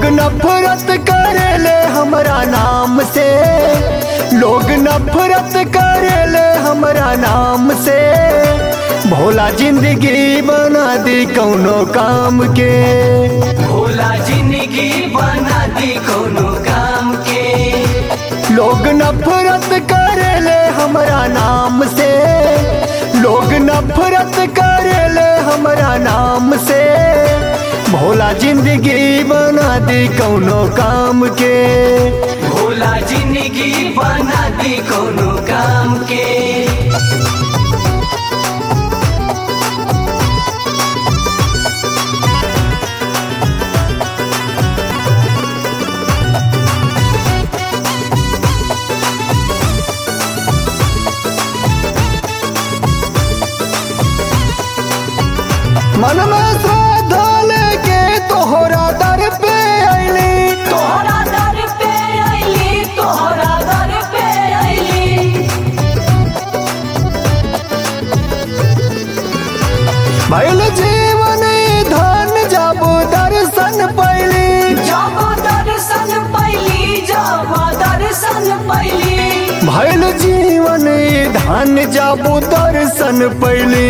नफरत करेले हमरा नाम से लोग नफरत करेले हमरा नाम से भोला जिंदगी बना दी कौनो काम के भोला जिंदगी बना दी कोनो काम के लोग नफरत करेले हमरा नाम से लोग नफरत करेले हमरा नाम से भोला जिंदगी बना दी कौनो काम के भोला जिंदगी बना दी कोनो काम के मन में श्रद्धा लेके तोहरा दर पे अली तोहरा दर पे अइली तोहरा दर पे अइली भैल जीवन धन जब दर्शन पैली जब दर्शन पैली जब दर्शन पैली भैल जीवन धन जब दर्शन पैली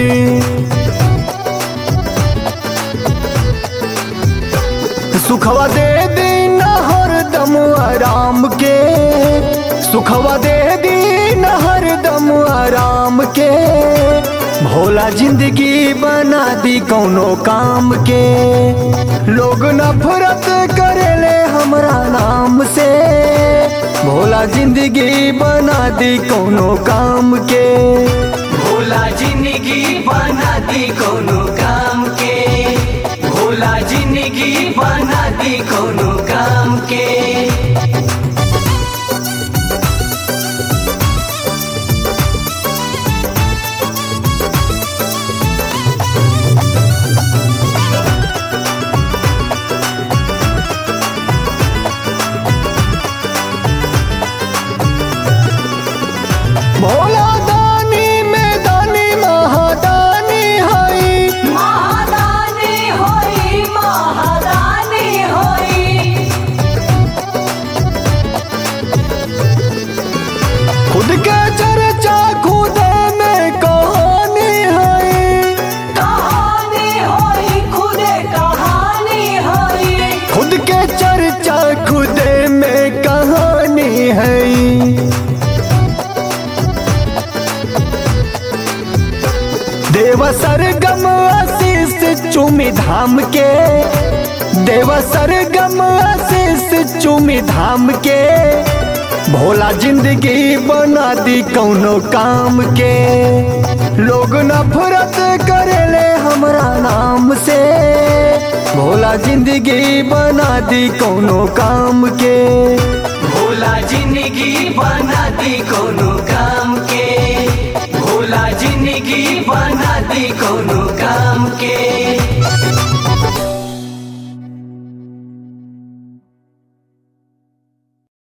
सुखवा दे दीन हरदम आराम के सुखवा दे दीन हरदम आराम के भोला जिंदगी बना दी कौनो काम के लोग नफरत करेले हमरा नाम से भोला जिंदगी बना दी कौनो काम के भोला जिंदगी बना दी कोनो काम के भोला जिंदगी बना दी कोनो काम के भोला दानी में दानी महादानी हई महादानी होई महादानी होई खुद के चर्चा खुद में कहानी है कहानी होई खुदे कहानी होई खुद के चर्चा खुद में कहानी है देव सरगम आशीष चुमी धाम के देव सरगम आशीष चुमी धाम के भोला जिंदगी बना दी कौनो काम के लोग नफरत करेले हमरा नाम से भोला जिंदगी बना दी कौनो काम के भोला जिंदगी बना दी कोनो काम के भोला जिंदगी बना दी कोनो काम के